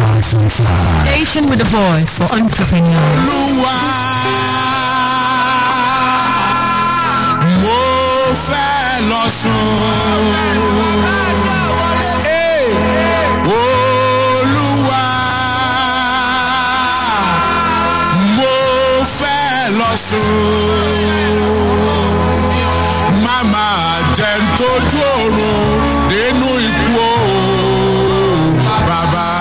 105.5. Station with a voice for entrepreneurs. olúwa mo fẹ́ lọ sùn. Hey! olúwa mo fẹ́ lọ sùn. màmá jẹ́ ń tójú oorun nínú ikú o bàbá.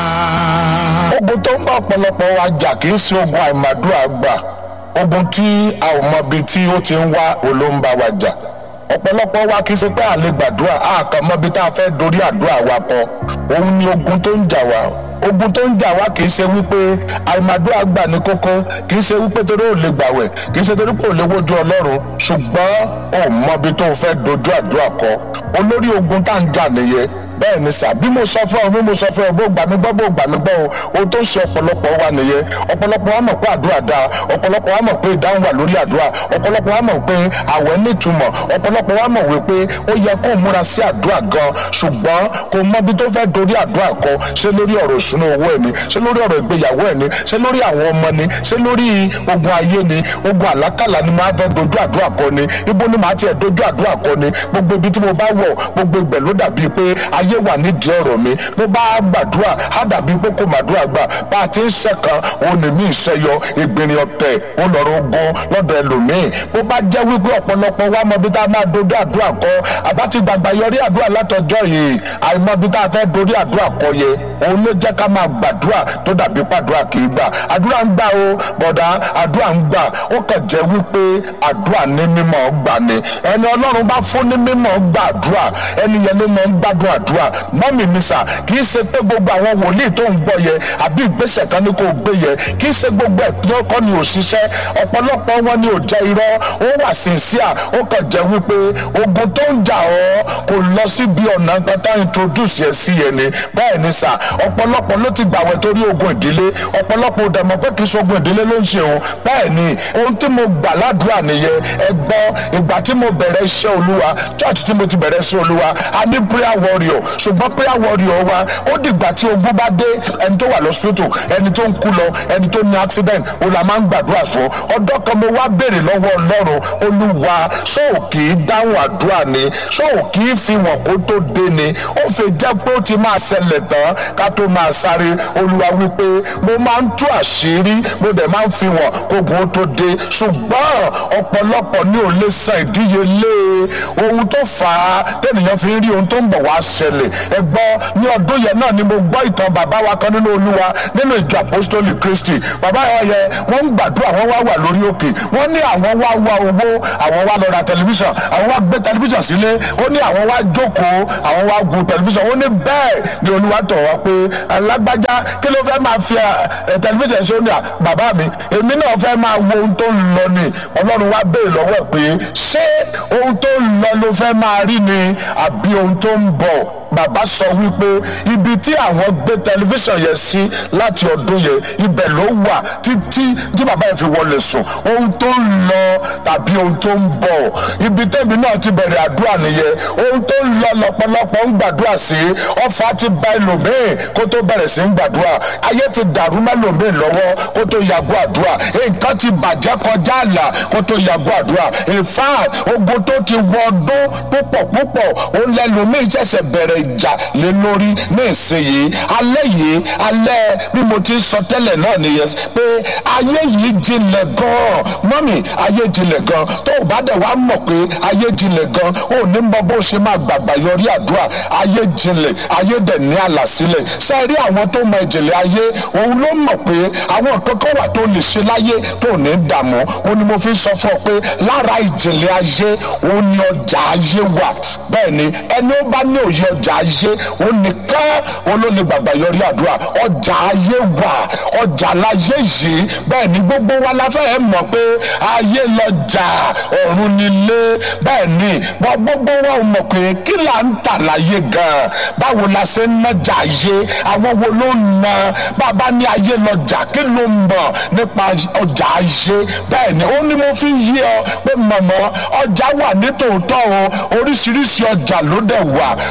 ogun tó ń bá ọ̀pọ̀lọpọ̀ wa jà kì í ṣe ogun àìmàdúrà gbà ogun tí a ò mọ ibi tí ó ti ń wá olóńgbà wa jà ọ̀pọ̀lọpọ̀ wa kì í ṣe pé à lè gbàdúrà a kàn mọ ibi tá a fẹ́ dorí àdúrà wa kọ òun ni ogun tó ń jà wá ogun tó ń jà wá kì í ṣe wípé àìmàdúrà gbà ní kókó kì í ṣe wípé torí ò lè gbàwẹ̀ kì í ṣe torí kò lè wojú ọlọ́run ṣùgbọ́n ò mọ ibi tó fẹ́ dojú àdúrà kọ olórí ogun tá à ń jà nìyẹn bẹ́ẹ̀ ni sà bí mo sọ fún ọ bí mo sọ fún ọ bó gbà mí gbọ́ bó gbà mí gbọ́ o ohun tó ń ṣe ọ̀pọ̀lọpọ̀ wa nìyẹn ọ̀pọ̀lọpọ̀ wa mọ̀ pé àdúrà dáa ọ̀pọ̀lọpọ̀ wa mọ̀ pé ìdáhùn wà lórí àdúrà ọ̀pọ̀lọpọ̀ wa mọ̀ pé àwẹ̀ nítumọ̀ ọ̀pọ̀lọpọ̀ wa mọ̀ wípé ó yẹ kó múra sí àdúrà gan ṣùgbọ́n kò mọ ibi tó fẹ́ dorí àdúrà kọ ṣé lórí ọ̀rọ̀ ìṣúná owó ẹ̀ ni ṣé lórí ọ̀rọ̀ ìgbéyàwó ẹ̀ ni ṣé lórí àwọn ọmọ ni ṣé lórí ogun ayé ni ogun àlákàlà ni máa fẹ́ dojú àdúrà kọ ni ibo ni màá tiẹ̀ dojú àdúrà kọ ni gbogbo ibi tí mo bá wọ̀ gbogbo ibẹ̀ ló dàbí pé ayé wà nídìí ọ̀rọ̀ mi bó bá gbàdúrà á dàbí pé kò màdúrà gbà bá a ti ń ṣẹ̀kan òun ní mí ìṣẹ́yọ ìgbìnrin ọ̀tẹ̀ ó lọ́rọ̀ ogun lọ́dọ̀ ẹlòmíì bó bá jẹ́ wípé ọ̀pọ̀lọpọ̀ wa mọ bí tá a máa dojú àdúrà kọ àbá ti gbàgbà yọrí àdúrà látọjọ́ yìí àìmọ̀ bí tá a fẹ́ dorí àdúrà kọ yẹ òun ló jẹ́ ká máa gbàdúrà tó dàbí pàdúrà kì í gbà àdúrà ń gbà o bọ̀dá àdúrà ń gbà ó kàn jẹ́ wípé àdúrà ní mímọ́ gbà ni ẹni ọlọ́run bá fún ní mímọ́ gbà àdúrà ẹni yẹn ló máa ń gbádùn àdúrà mọ́mì mi sà kì í ṣe pé gbogbo àwọn wòlíì tó ń gbọ́ yẹ àbí ìgbésẹ̀ kan ní kò gbé yẹ kì í ṣe gbogbo ẹ̀ kọ́ ni òṣìṣẹ́ ọ̀pọ̀lọpọ̀ wọn ni ò jẹ́ irọ́ ó wà sínsíà ó kàn jẹ́ wípé ogun tó ń jà ọ́ kò lọ síbi ọ̀nà pátá introduce yẹ sí yẹn ni bẹ́ẹ̀ ni sà ọ̀pọ̀lọpọ̀ ló ti gbàwẹ̀ torí ogun ìdílé ọ̀pọ̀lọpọ̀ ò dẹ̀mọ̀ pé kì í ṣe ogun ìdílé ló ń ṣe òun bẹ́ẹ̀ ni ohun tí mo gbà ládùúrà nìyẹn ẹ gbọ́ ìgbà tí mo bẹ̀rẹ̀ iṣẹ́ olúwa church tí mo ti bẹ̀rẹ̀ iṣẹ́ olúwa a ní prayer warrior ṣùgbọ́n prayer warrior wa ó dìgbà tí ogun bá dé ẹni tó wà lọ́sítòtò ẹni tó ń kú lọ ẹni tó ní accident ó la máa ń gbàdúrà fún ọdọ́ kan mo wá béèrè lọ́wọ́ ọlọ́run olúwa ṣóò kì í dáhùn àdúrà ni ṣóò kì í fi wọ̀n kó tó dé ni ó fi jẹ́ pé ó ti máa ṣẹlẹ̀ tán ká tó máa sáré olúwa wípé mo máa ń tú àṣírí mo dẹ̀ máa ń fi wọ̀n kógun ó tó dé ṣùgbọ́n ọ̀pọ̀lọpọ̀ ní ò lè san ìdíyelé ohun tó fà á tẹ́nìyàn fi ń rí ohun tó ń bọ̀ wá ṣẹlẹ̀ ẹ gbọ́ ní ọdún yẹn náà ni mo gbọ́ ìtàn bàbá wa kan nínú olúwa nínú ìjọ apostoli kristi bàbá yẹn yẹ wọ́n ń gbàdúrà wọ́n wá wà lórí òkè wọ́n ní àwọn wá wá owó àwọn wá lọ ra tẹlifíṣàn àwọn wá gbé tẹlifíṣàn sílé ó ní àwọn wá jókòó àwọn wá gun tẹlifíṣàn ó ní bẹ́ẹ̀ ni olúwa tọ̀ wá pé alágbájá kí ló fẹ́ máa fi tẹlifíṣàn ṣe ó ní bàbá mi èmi náà fẹ́ máa wo ohun tó ń lọ ni ọlọ́run wá béèrè lọ́wọ́ pé ṣé ohun tó ń lọ ló fẹ́ máa rí ni àbí ohun tó ń bọ̀ bàbá sọ wípé ibi tí àwọn gbé tẹlifíṣàn yẹn sí láti ọdún yẹn ibẹ̀ ló wà títí tí bàbá yẹn fi wọlé sùn ohun tó ń lọ tàbí ohun tó ń bọ̀ ibi tẹ́mi náà ti bẹ̀rẹ̀ àdúrà nìyẹn ohun tó ń lọ lọ́pọ̀lọpọ̀ ń gbàdúrà sí ọfà ti ba ẹlòmíì kó tó bẹ̀rẹ̀ sí ń gbàdúrà ayé ti dàrú mẹ́lòmíì lọ́wọ́ kó tó yàgò àdúrà nǹkan ti bàjẹ́ kọjá àlà kó tó yàgò àdúrà in fact ogun tó ti wọ ọdún púpọ̀ púpọ̀ òun lẹ́lòmíì ṣẹ̀ṣẹ̀ bẹ̀rẹ̀ ìjà lé lórí ní ìsinyìí alẹ́ yìí alẹ́ bí mo ti sọ tẹ́lẹ̀ náà nìyẹn pé ayé yìí jinlẹ̀ gan-an mọ́mì ayé jinlẹ̀ gan tó o bá dẹ̀ wá mọ̀ pé ayé jinlẹ̀ gan ò ní mọ bó ṣe máa gbàgbà yọrí àdúrà ayé jinlẹ̀ ayé dẹ̀ ní àlàsílẹ̀ sẹ́ẹ̀rí àwọn tó mọ ìjìnlẹ̀ ayé òun ló mọ̀ pé àwọn kankan wà tó lè ṣe láyé tó ní dààmú òun ni mo fi sọ fún ọ pé lára ìjìnlẹ̀ ayé òun ni ọjà ayé wà bẹ́ẹ̀ ni ẹni ó bá ní òye ọjà ayé òun nìkan òun ló lè gbàgbà yọrí àdúrà ọjà ayé wà ọjà láyé yìí bẹ́ẹ̀ ni gbogbo wa la fẹ́ mọ̀ pé ayé lọ́jà ọ̀run nílé bẹ́ẹ̀ ni gbogbo wa ò mọ̀ pé kí là ń tà láyé gan-an báwo la ṣe ń nájà ayé àwọn wo ló ń na bàbá ní ayé lọ́jà kí ló ń mọ̀ nípa ọjà ayé bẹ́ẹ̀ ni ó ní mo fi yí ọ pé mọ̀mọ́ ọjà wà nítòótọ́ o oríṣiríṣi ọjà ló dẹ̀ wà ọjà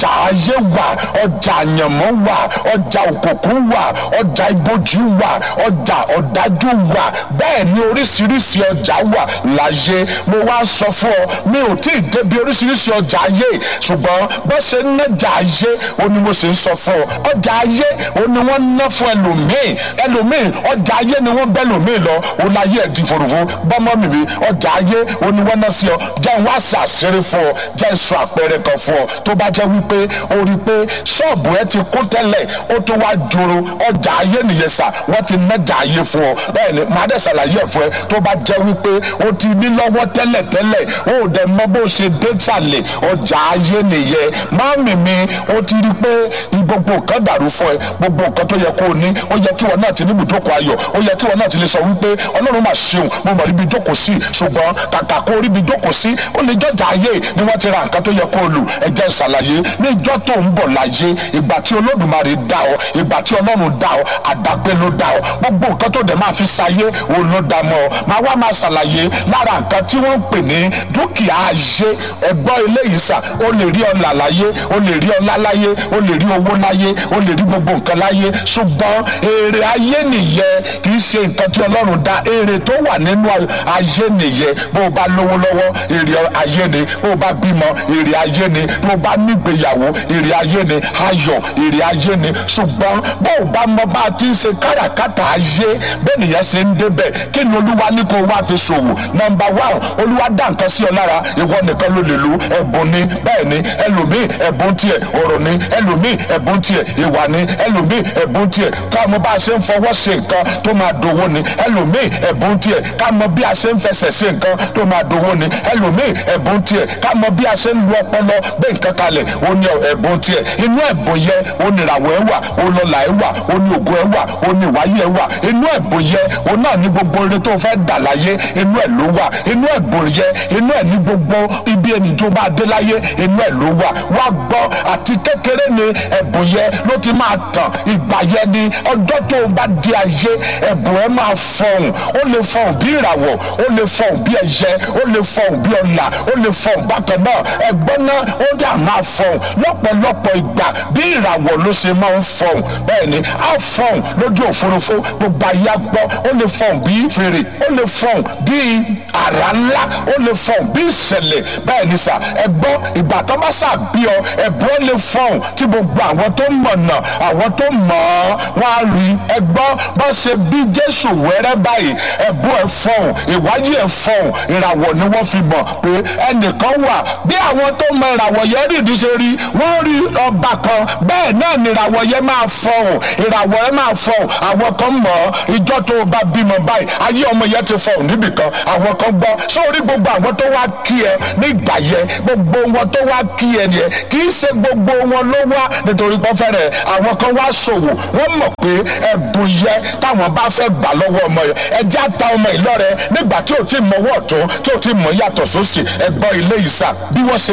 ọjà ayé wà ọjà àyànmọ́ wà ọjà òkùnkùn wà ọjà ibojì wà ọjà ọ̀dájú wà bẹ́ẹ̀ ni oríṣiríṣi ọjà wà láyé mo wá sọ fún ọ mi ò tí ì débi oríṣiríṣi ọjà ayé ṣùgbọ́n bó ṣe ń nájà ayé ó ní mo sì ń sọ fún ọ ọjà ayé ó ní wọ́n ná fún ẹlòmíì ẹlòmíì ọjà ayé ni wọ́n bẹ́ lòmíì lọ ó láyé ẹ̀ di fòròfò bọ́mọ́ mi mi ọjà ayé ó ní wọ́n ná sí ọ jẹ́ wá sí àṣírí fún ọ jẹ́ sọ àpẹẹrẹ kan fún ọ tó bá jẹ́ wípé o rí i pé ṣọ́ọ̀bù ẹ ti kún tẹ́lẹ̀ ó tó wá joro ọjà ayé nìyẹn sà wọ́n ti nájà ayé fún ọ bẹ́ẹ̀ ni màá dẹ̀ ṣàlàyé ẹ̀ fún ẹ tó bá jẹ́ wípé o ti ní lọ́wọ́ tẹ́lẹ̀ tẹ́lẹ̀ o ò dẹ̀ mọ bó ṣe dé sàlẹ̀ ọjà ayé nìyẹn máàmì mi o ti rí i pé gbogbo nǹkan dàrú fún ẹ gbogbo nǹkan tó yẹ kó o ní ó yẹ kí wọn náà ti ní ibùjókòó ayọ̀ ó yẹ kí wọn náà ti lè sọ wípé ọlọ́run máa ṣeun mo mọ̀ ríbi jókòó sí ṣùgbọ́n kàkà kó ríbi jókòó sí ó lè jọjà ayé ni wọ́n ti ra nǹkan tó yẹ kó o lù ẹ̀jẹ̀ ìṣàlàyé ní ìjọ tó ń bọ̀ láyé ìgbà tí olódùmarè dá ọ ìgbà tí ọlọ́run dá ọ àdápé ló dá ọ gbogbo nǹkan tó dẹ̀ máa fi ṣayé òun ló dá mọ́ ọ máa wá máa ṣàlàyé lára nǹkan tí wọ́n ń pè ní dúkìá ayé ẹgbọ́ eléyìí sà ó lè rí ọlà láyé ó lè rí ọlá láyé ó lè rí owó láyé ó lè rí gbogbo nǹkan láyé ṣùgbọ́n èrè ayé nìyẹn kì í ṣe nǹkan tí ọlọ́run dá èrè tó wà nínú ayé nìyẹn bó o bá lówó lọ́wọ́ èrè ayé ni bó o bá bímọ èrè ayé ni bó o bá nígbéyàwó èrè ayé ni ayọ̀ èrè ayé ni ṣùgbọ́n bó o bá mọ bá a ti ń ṣe káràkátà ayé bẹ́ẹ̀ nìyẹn ṣe ń débẹ̀ kí ni olúwa ní kó o wá fi ṣòwò nọmba one olúwa dá nǹkan sí ọ lára ìwọ nìkan ló lè lu ẹ̀bùn ni bẹ́ẹ̀ ni ẹlòmíì ẹ̀bùn tiẹ̀ ọ̀rọ̀ ni ẹlòmíì ẹ̀bùn tiẹ̀ ìwà ni ẹlòmíì ẹ̀bùn tiẹ̀ ká mọ bá a ṣe ń fọwọ́ ṣe nǹkan tó máa dowó ni ẹlòmíì ẹ̀bùn tiẹ̀ ká mọ bí a ṣe ń fẹsẹ̀ ṣe nǹkan tó máa dowó ni ẹlòmíì ẹ̀bùn tiẹ̀ ká mọ bí a ṣe ń lu ọpọlọ gbé nǹkan kalẹ̀ ó ní ẹ̀bùn tiẹ̀ inú ẹ̀bùn yẹ ó ní ìràwọ̀ ẹ̀ wà ó lọ́lá ẹ̀ wà ó ní ògo ẹ̀ wà ó ní ìwáyé ẹ̀ wà inú ẹ̀bùn yẹ ó náà ní gbogbo eré tó fẹ́ dà láyé inú ẹ̀ ló wà inú ẹ̀bùn yẹ inú ẹ̀ ní gbogbo ibi ẹni tó bá dé láyé inú ẹ̀ ló wà wá gbọ́ àti kékeré ni ẹ̀bùn yẹ ló ti máa tàn ìgbà yẹ ni ọjọ́ tó o bá di ayé ẹ̀bùn ẹ̀ máa fọhùn ó lè fọhùn bí ìràwọ̀ ó lè fọhùn bí ẹyẹ ó lè fọhùn bí ọ̀là ó lè fọhùn bákan náà ẹ̀gbọ́n náà ó dà máa fọhùn lọ́pọ̀lọpọ̀ ìgbà bí ìràwọ̀ ló ṣe máa ń fọhùn bẹ́ẹ̀ ni á fọhùn lójú òfurufú gbogbo ayé gbọ́ ó lè fọhùn bí fèrè ó lè fọhùn bí àrá ńlá ó lè fọhùn bí ìṣẹ̀lẹ̀ bẹ́ẹ̀ ni sà ẹ̀gbọ́n ìgbà tó bá sà bí ọ ẹ̀bùn ó lè fọhùn tí gbogbo àwọn tó mọ̀nà àwọn tó mọ̀ ọ́ wọ́n á rí ẹ̀gbọ́n bá ṣe bí Jésù wẹ́rẹ́ báyìí ẹ̀bùn ẹ̀ fọhùn ìwájú ẹ̀ fọhùn ìràwọ̀ ni wọ́n fi mọ̀ pé ẹnìkan wà bí àwọn tó mọ ìràwọ̀ yẹn rí ìdí ṣe rí wọ́n rí ọba kan bẹ́ẹ̀ náà ni ìràwọ̀ yẹn máa fọhùn ìràwọ̀ yẹn máa fọhùn àwọn kan mọ̀ ọ́ ìjọ tó o bá bímọ báyìí ayé ọmọ yẹn ti fọhùn níbì kan àwọn kan gbọ́ sórí gbogbo àwọn tó wá kí ẹ nígbà yẹn gbogbo wọn tó wá kí ẹ yẹn kì í ṣe gbogbo wọn ló wá nítorí pé fẹ́rẹ̀ àwọn kan wá ṣòwò wọ́n mọ̀ pé ẹ̀bùn yẹ táwọn bá fẹ́ gbà lọ́wọ́ ọmọ yẹn ẹjẹ́ àta ọmọ ìlọ́rẹ̀ nígbà tí ò tí mọ ọwọ́ ọ̀tún tí ò tí mọ yàtọ̀ sósì ẹ̀gbọ́n ilé ìsà bí wọ́n ṣe